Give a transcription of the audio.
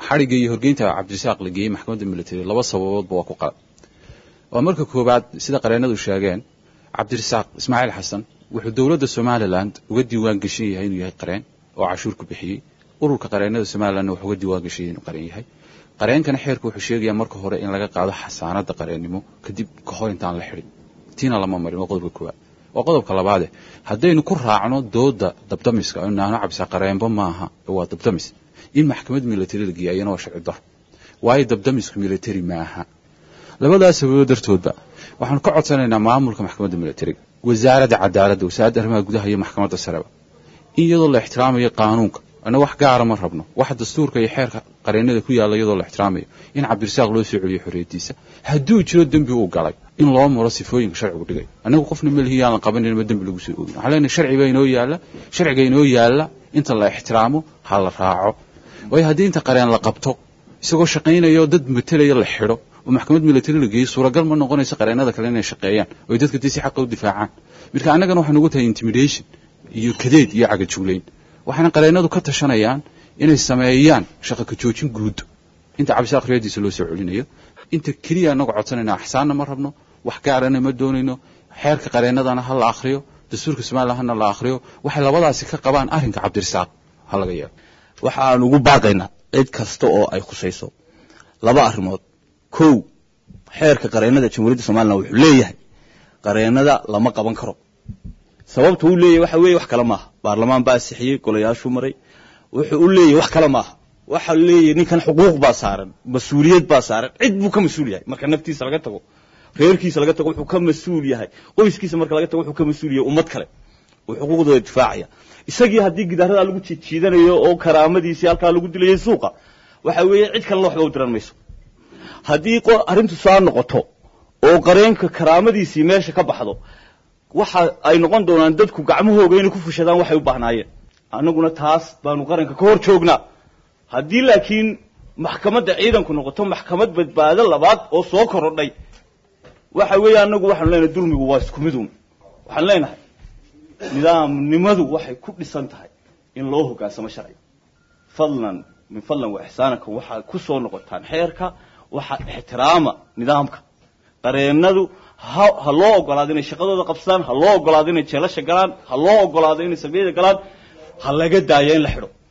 xadhigga iyo horgeynta cabdirasaaq la geeyey maxkamadda military laba sababoodba waa ku qalad waa marka koowaad sida qareennadu sheegeen cabdirasaaq ismaaciil xasan wuxuu dowladda somalilan uga diiwaan geshan yahay inuu yahay qareen oo cashuur ku bixiyey ururka qareennada somalilanna wuxuu uga diiwaan geshan yahay inuu qareen yahay qareenkana xeerka wuxuu sheegayaa marka hore in laga qaado xasaanadda qareennimo kadib ka hor intaan la xidhin tiina lama marin waa qodobka koowaad waa qodobka labaade haddaynu ku raacno dooda dabdamiska oo naano cabsa qareenba maaha waa dabdamis in maxkamad military la geeya ayana waa sharci daro waayo dabdamisku military maaha labadaas sababood dartoodba waxaanu ka codsanaynaa maamulka maxkamadda militariga wasaaradda cadaaladda wasaaradda arrimaha gudaha iyo maxkamadda sareba in iyadoo la ixtiraamayo qaanuunka ana wax gaara ma rabno waxa dastuurka iyo xeerka qareennada ku yaalla iyadoo la ixtiraamayo in cabdirasaaq loo soo celiyo xorriyaddiisa hadduu jiro dembi uu galay in loo maro sifooyinka sharcigu dhigay annagu qofna melihi yaan la qabanin ma dembi lagu soo oogin waxaan leenahay sharciga inoo yaalla sharciga inoo yaalla inta la ixtiraamo ha la raaco waayo haddii inta qareen la qabto isagoo shaqaynaya oo dad matelaya la xidho oo maxkamad military la geeyo suuragal ma noqonayso qareennada kale inay shaqeeyaan oo ay dadka dee si xaqa u difaacaan marka annagana waxay nagu tahay intimidation iyo kadeed iyo cagajuglayn waxaana qareennadu ka tashanayaan inay sameeyaan shaqa ka joojin guud inta cabdisaaq riyadiisa loo soo celinayo inta keliya annagu codsanayna axsaanna ma rabno wax gaarana ma doonayno xeerka qareennadana ha la akhriyo dastuurka somalilan hana la akhriyo waxay labadaasi ka qabaan arrinka cabdirasaaq ha laga yeelo waxaan ugu baaqaynaa cid kasta oo ay khusayso laba arrimood kow xeerka qareennada jamhuuriyadda somalilan wuxuu leeyahay qareennada lama qaban karo sababta uu leeyahay waxa weeye wax kale maaha baarlamaan baa asixiyey golayaashuu maray wuxuu u leeyahay wax kale maaha waxa leeyahay ninkan xuquuq baa saaran mas-uuliyad baa saaran cid buu ka mas-uul yahay marka naftiisa laga tago reerkiisa laga tago wuxuu ka mas-uul yahay qoyskiisa marka laga tago wuxuu ka mas-uul yahay ummad kale uu xuquuqdooda difaacaya isagii haddii gidaarada lagu jiidjiidanayo oo karaamadiisii halkaa lagu dilayay suuqa waxa weeye cid kalena waxba u diran mayso haddii arrintu saa noqoto oo qareenka karaamadiisii meesha ka baxdo waxa ay noqon doonaan dadku gacmahooga inay ku fushadaan waxay u baahnaayeen annaguna taas baanu qaranka ka hor joognaa haddii laakiin maxkamadda ciidanku noqoto maxkamad badbaado labaad oo soo korodhay waxa weeye annagu waxaanu leenahay dulmigu waa isku midun waxaan leenahay nidaamnimadu waxay ku dhisan tahay in loo hoggaansamo sharciga fadlan min fadlan wa ixsaanakum waxaad ku soo noqotaan xeerka waxaad ixtiraama nidaamka qareennadu ha ha loo ogolaado inay shaqadooda qabsadaan ha loo ogolaado inay jeelasha galaan ha loo ogolaado inay sabiyada galaan ha laga daayo in la xidho